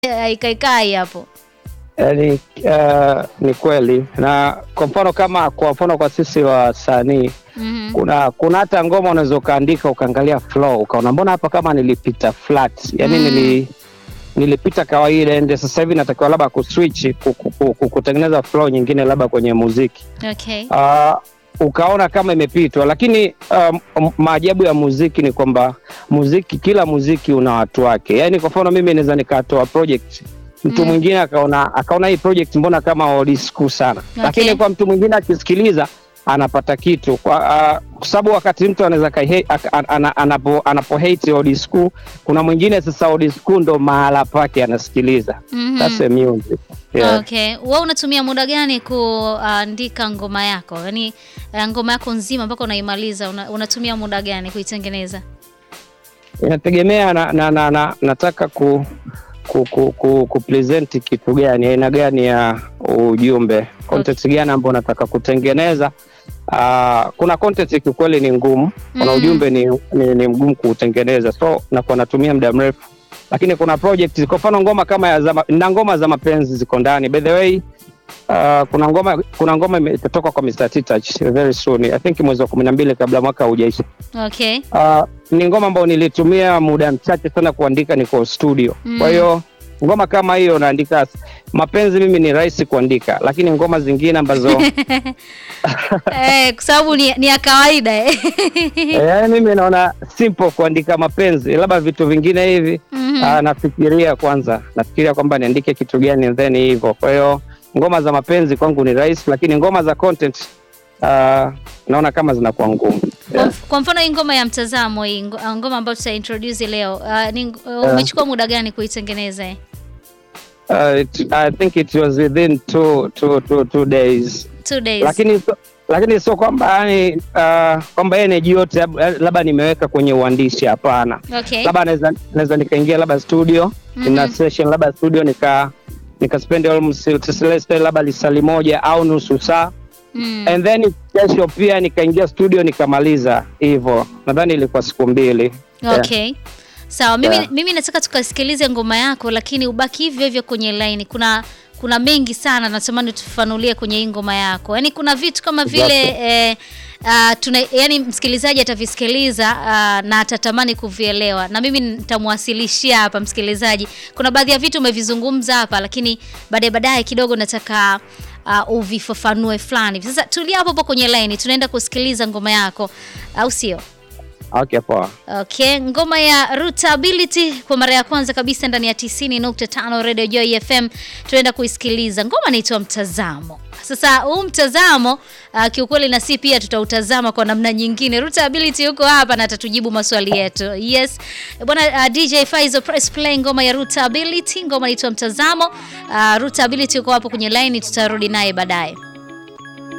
haikaikai hapo. Yaani uh, ni kweli, na kwa mfano kama kwa mfano kwa sisi wasanii Mhm. kuna kuna hata ngoma unaweza ukaandika ukaangalia flow ukaona mbona hapa kama nilipita flat yani Mm. nili nilipita kawaida ende sasa hivi natakiwa labda kuswitch ku- ku- ku- ku- kutengeneza flow nyingine labda kwenye muziki Okay. uh, ukaona kama imepitwa lakini um, maajabu ya muziki ni kwamba muziki kila muziki una watu wake yaani kwa mfano mimi naweza nikatoa project mtu Mm. mwingine akaona akaona hii project mbona kama old school sana Okay. lakini kwa mtu mwingine akisikiliza anapata kitu kwa uh, kwa sababu wakati mtu anaweza kai- ak- an- ana- anapo anapo hate old school kuna mwingine sasa old school ndo mahala pake anasikiliza Mhm. that's the music yeah. Okay. Wewe unatumia muda gani kuandika ngoma yako? Yaani eh, ngoma yako nzima mpaka unaimaliza una, unatumia muda gani kuitengeneza? inategemea na, na, na, na, nataka ku ku, ku, ku, ku present kitu gani aina gani ya ujumbe content gani ambao nataka kutengeneza uh, kuna content kiukweli ni ngumu kuna Mm. ujumbe ni, ni, ni mgumu kuutengeneza so nakuwa natumia muda mrefu lakini kuna project kwa mfano ngoma kama ya za, ma- na ngoma za mapenzi ziko ndani by the way Uh, kuna ngoma kuna ngoma ime- itatoka kwa Mr. Titach very soon I think mwezi wa kumi na mbili kabla mwaka haujaisha Okay. Uh, ni ngoma ambayo nilitumia muda mchache sana kuandika, niko studio. Mm. Kwa hiyo ngoma kama hiyo naandika. Mapenzi mimi ni rahisi kuandika, lakini ngoma zingine ambazo eh, kwa sababu ni, ni ya kawaida eh. eh, mimi naona simple kuandika mapenzi, labda vitu vingine hivi Mhm. uh, nafikiria kwanza, nafikiria kwamba niandike kitu gani then hivyo. Kwa hiyo ngoma za mapenzi kwangu ni rahisi, lakini ngoma za content uh, naona kama zinakuwa ngumu. Kwa, mf- kwa mfano hii ngoma ya mtazamo hii ngo- ngoma ambayo tuta introduce leo uh, ni, uh, umechukua muda gani kuitengeneza eh? Uh, it, I think it was within two, two, two, two days Two days. lakini sio- lakini sio kwamba yani uh, kwamba energy yote lab- labda nimeweka kwenye uandishi hapana Okay. labda naweza naweza nikaingia labda studio Mhm. na session labda studio nika nika spend almost let's say labda lisali moja au nusu saa Mm. and then kesho pia nikaingia studio nikamaliza hivyo nadhani ilikuwa siku mbili Yeah. Okay. Sawa, mimi, Yeah. mimi nataka tukasikilize ngoma yako lakini ubaki hivyo hivyo kwenye line. Kuna kuna mengi sana natamani tufafanulie kwenye hii ngoma yako. Yaani kuna vitu kama vile eh, uh, tuna yani msikilizaji atavisikiliza uh, na atatamani kuvielewa na mimi nitamwasilishia hapa msikilizaji. Kuna baadhi ya vitu umevizungumza hapa lakini baadaye baadaye kidogo nataka uh, uvifafanue fulani. Sasa tulia hapo hapo kwenye line, tunaenda kusikiliza ngoma yako au sio? okay poa Okay, ngoma ya Rootability kwa mara ya kwanza kabisa ndani ya 90.5 Radio Joy FM tunaenda kuisikiliza. Ngoma inaitwa Mtazamo. Sasa huu mtazamo uh, kiukweli na si pia tutautazama kwa namna nyingine. Rootability yuko hapa na atatujibu maswali yetu. Yes. Bwana uh, DJ Faizo press play ngoma ya Rootability, ngoma inaitwa Mtazamo. Uh, Rootability yuko hapo kwenye line tutarudi naye baadaye.